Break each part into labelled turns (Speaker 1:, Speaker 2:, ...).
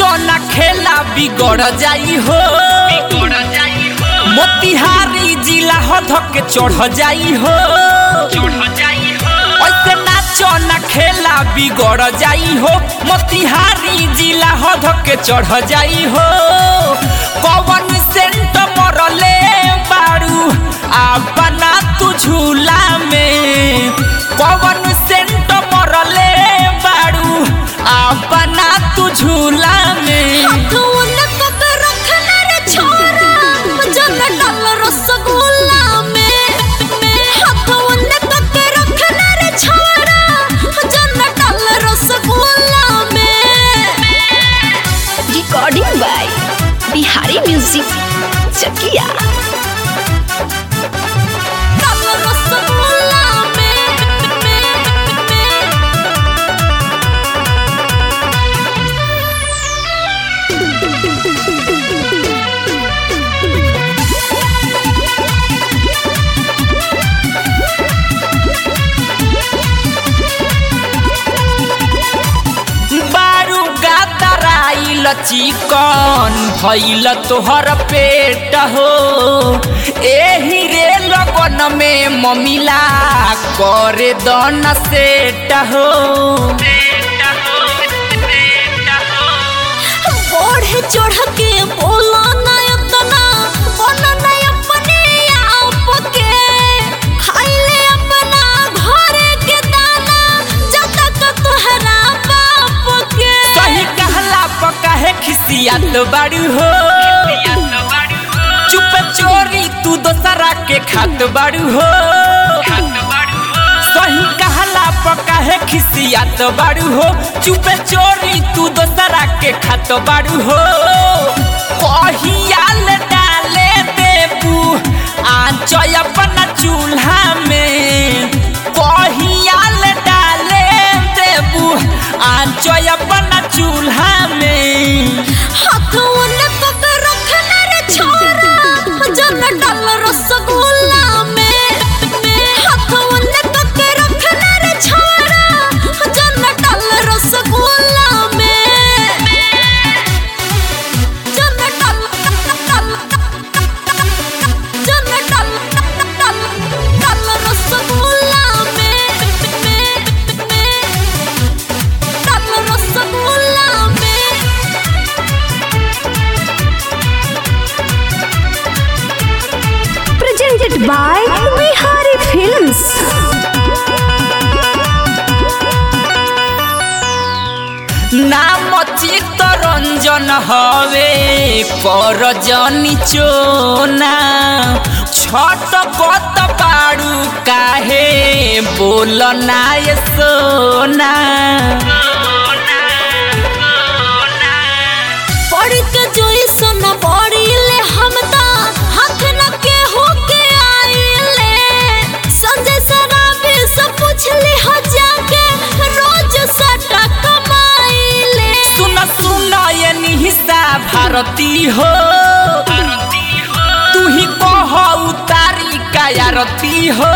Speaker 1: नाचो ना खेला बिगड़ जाई हो मोतिहारी जिला हो धके चढ़ जाई हो ऐसे नाचो ना खेला बिगड़ जाई हो मोतिहारी जिला हो धके चढ़ जाई हो कवन सेंट मरले बारू अपना तू झूला में कवन सेंट मरले बारू अपना तू झूला में
Speaker 2: कौन कक रखना रे छोरा जन डाल रसगुल्ला में कौन कक रखना रे छोरा जन डाल रसगुल्ला में
Speaker 3: recording by Bihari music Chakia
Speaker 2: डाल रसगुल्ला में
Speaker 1: बारू गातराइल चिकन भइल तोहर पेट हो एही रे लगन में ममिला करे दन सेट हो
Speaker 2: बढ़े चढ़ के बोला ना इतना बना ना अपने आप के खाइले अपना घरे के दाना जब तक तोहरा बाप के
Speaker 1: सही कहला पका है खिसियात बारू हो चुप चोरी तू दोसरा के खात बारू हो सही कहला पका है खिसियात बारू हो चुप चोरी तू दोसरा के खात बारू हो कहियाल डाले देबू आंच अपना चूल्हा में कहियाल डाले देबू आंच अपना चूल्हा में
Speaker 2: हाथों ने पक रखना रे छोरा जन डाल रसगुल्ला में हाथों ने पक रखना रे छोरा जन डाल रसगुल्ला में जन डाल जन डाल डाल रसगुल्ला में डाल रसगुल्ला में
Speaker 3: presented by Bihari Films.
Speaker 1: नाम चित्तरंजन हवे कर जनी चोना छट कत पाड़ू काहे बोल नाय सोना
Speaker 2: पढ़ के जोई सुन पड़ी ले हम ता हाथ न के हो के आइले संजय सराबी से पूछ ले हो जाके रोज सटा कमाइले
Speaker 1: सुन सुन ये निहिसा भारती हो तू ही कह उतारी कायारती हो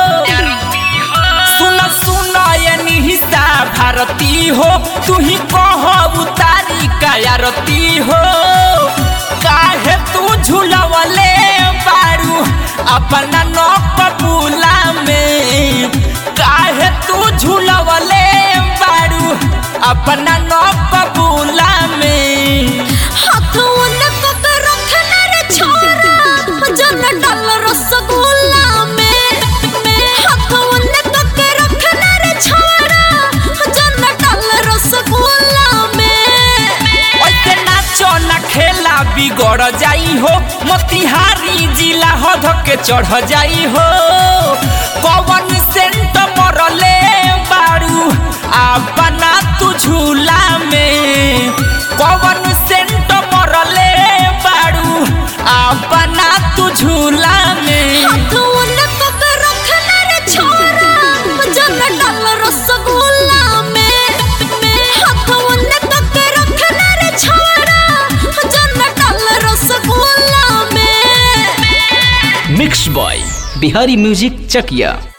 Speaker 1: सुन सुन ये निहिसा भारती हो तू ही कह उतारी कायारती हो काहे तू झूलवले बारू अपना नौक बुला में काहे तू झूलवले बारू अपना नौक बुला में
Speaker 2: हाथों ने पक रखना रे छोरा जन डाल रसगुल्ला में हाथों ने पक रखना रे छोरा जन डाल रसगुल्ला में
Speaker 1: ओते नाचो ना खेला बिगड़ जाई हो मोतिहारी जिला हो धके चढ़ जाई हो कवन सेंट मरले बारू अपना तू झूला में कवन सेंट मरले बारू अपना तू झूला में
Speaker 2: हाथों ने पक रखना रे छोरा जन डाल रसगुल्ला में हाथों ने पक रखना रे छोरा जन डाल रसगुल्ला में
Speaker 4: मिक्स बॉय बिहारी म्यूजिक चकिया